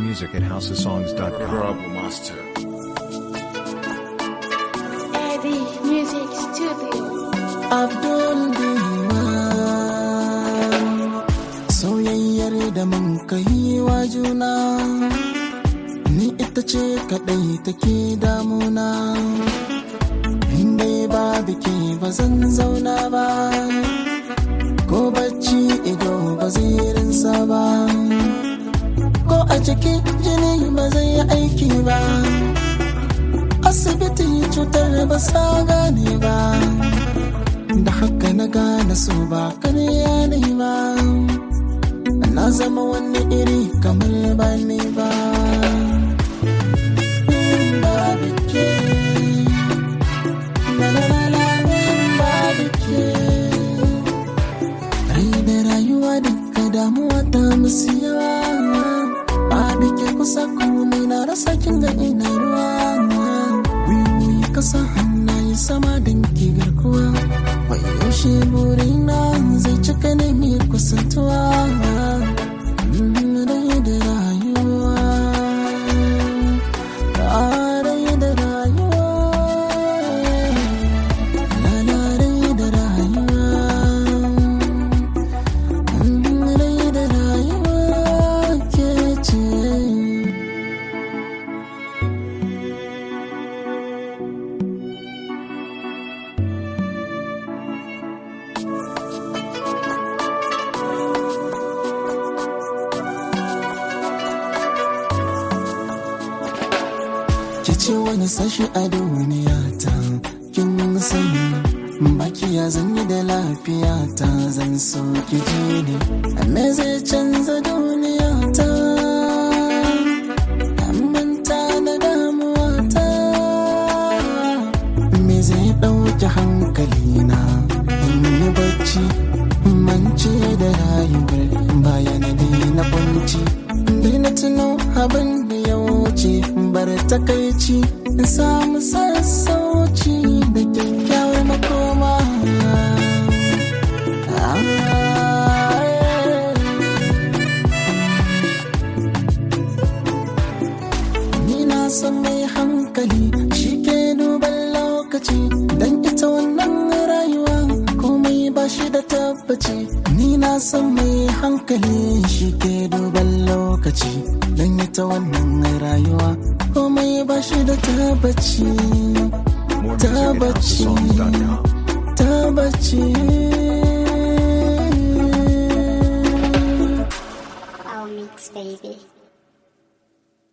music at housesongs.com. Honorable Master. Eddie Music Studio. Abdul Diwan Soyayyar da mun kai wa juna Ni ita ce kaɗai take damuna In dai ba biki ba zan zauna ba Ko bacci ido ba zai rinsa ba Ko a ciki jini ba zai yi aiki ba Asibiti cutar ba sa gane ba da haka na gane so ba karya ne ba na zama wani iri kamar ba ne ba ba bike na na na na ba bike rai da rayuwa duka damuwa ta musu yawa ba bike kusa komai na rasa kin ga ina ruwa wiwoyi kasa hannaye sama don ki garkuwa Wai yaushe burina zai cika ne mai kusantuwa Rai da rayuwa Rai da rayuwa Lala rai da rayuwa Rai da rayuwa ke ce ki ce wani sashi a duniya ta kin sani baki ya zanyi da lafiya ta zan so ki ji ne me zai canza duniya ta An manta da damuwa ta me zai ɗauki hankali na in yi bacci mance da rayuwar bayan na kwanci daina tuno abin da ya wuce bar takaici in samu sassauci da kyakkyawar makoma Ah, Ni na san mai hankali shi ke duban lokaci don ita wannan rayuwa komai ba shi da tabbaci. Ni na san mai hankali shi ke duban lokaci don ita wannan rayuwa komai ba shi da tabbaci. More music at Tabbaci, housesongs.com. tabbaci. Our mix, baby.